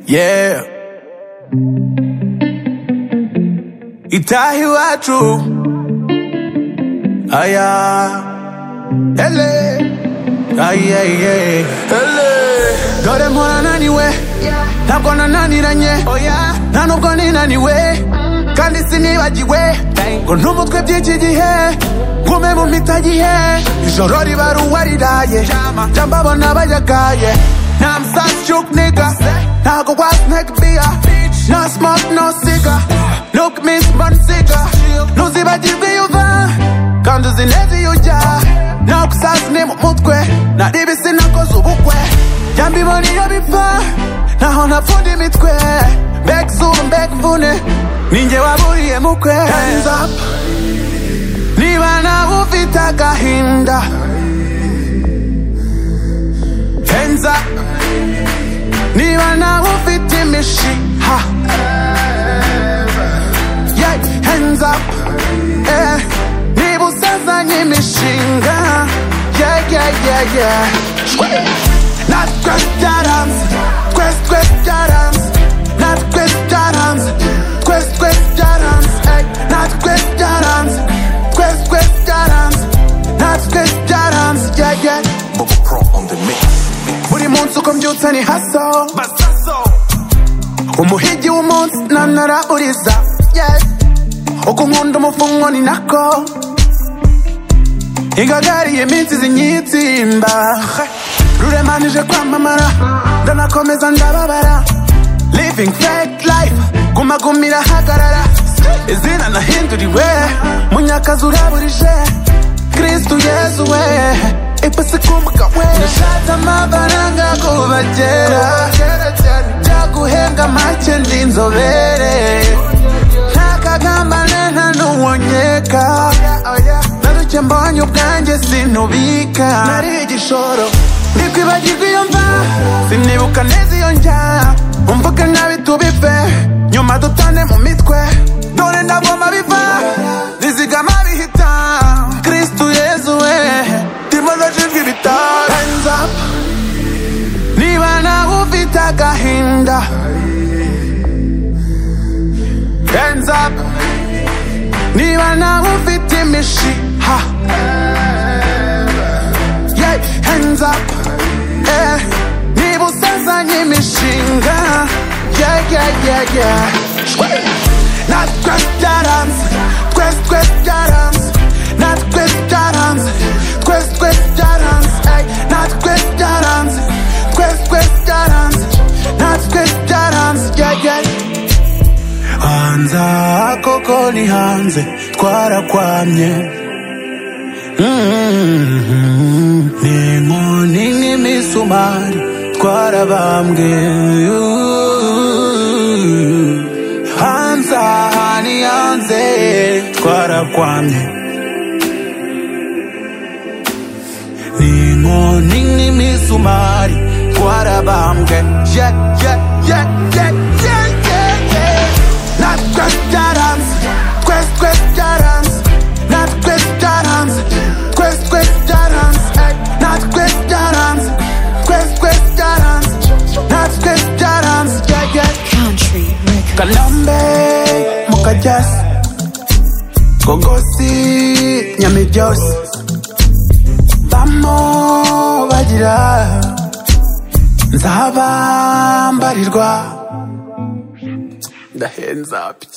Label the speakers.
Speaker 1: Yeah. Itaha iwacu aya ele aye ye ele dore mpora naniwe ntabwo nananiranye nta nubwo ninaniwe kandi sinibagiwe ngo ntumutwe by'iki gihe ngume mu mitagihe ijoro riba ruwariraye jambabona bayagaye Now I'm such joke nigga Now I go out neck beer No smoke, no cigar Look me spun cigar Nuzi bajivi yuva Kandu zinezi yuja Now kusasi ni mutwe Na dibi sinakoze ubukwe Jambi moni yobipa Naho nafundi mitwe Back soon, back vune Ninje waburiye mukwe Hands up Niba nawe ufite agahinda Hands up Niba nawe ufite imishiha yeah, hands up eh. Niba usazanye imishinga yeah, yeah, yeah, yeah. natwe byaranze twese twese byaranze natwe byaranze twese twese byaranze Ey, natwe byaranze twese twese byaranze natwe byaranze yeah, yeah. buri munsi uko mbyutse ni haso umuhigi w'umunsi nantara uriza yeah. uko nkunda umufungo ni nako ingagariye iminsi zinyitsimba ruremanije kwamamara ndanakomeza ndababara living fake life gumaguma irahagarara izina nahinduriwe munyakazi uraburije kristu yesu we ipasi kumuka we nishatse amafaranga kubagera byaguhenga make ndi inzobere ntakagambane nta n'uwonyeka naruke mbonye ubwanjye sinubika nari igishoro ndikwibagirwa iyo mva sinibuka neza iyo njya umvuge nkabi tubive nyuma dutane mu mitwe dore ndagoma biva rizigama bihita kristu yezu we ndimo ndajijwe ibitaro Hands up. niba nawe ufite agahinda Hands up Niba nawe ufite imishiha yeah, Hands up eh. Niba usazanye imishinga yeah, yeah, yeah, yeah. Natwe byaranze Twese twese byaranze Natwe byaranze Twese twese byaranze Ey, Natwe byaranze Twese twese byaranze Natwe byaranze yeah, yeah. hanze aha koko ni hanze twarakwamye Mm, ni inkoni n'imisumari twarabambwe hanze aha ni hanze twarakwamye ni inkoni n'imisumari twarabambwe yeah, yeah, yeah, yeah, yeah, yeah, yeah. natwe byaranze twese twese byaranze natwe byaranze twese twese byaranze Ey, natwe byaranze twese twese byaranze natwe byaranze yeah, yeah.
Speaker 2: Country Records.
Speaker 1: kalambe mukajasi gogosi nyamibyose bamo bagira nzabambarirwa ndahenza pye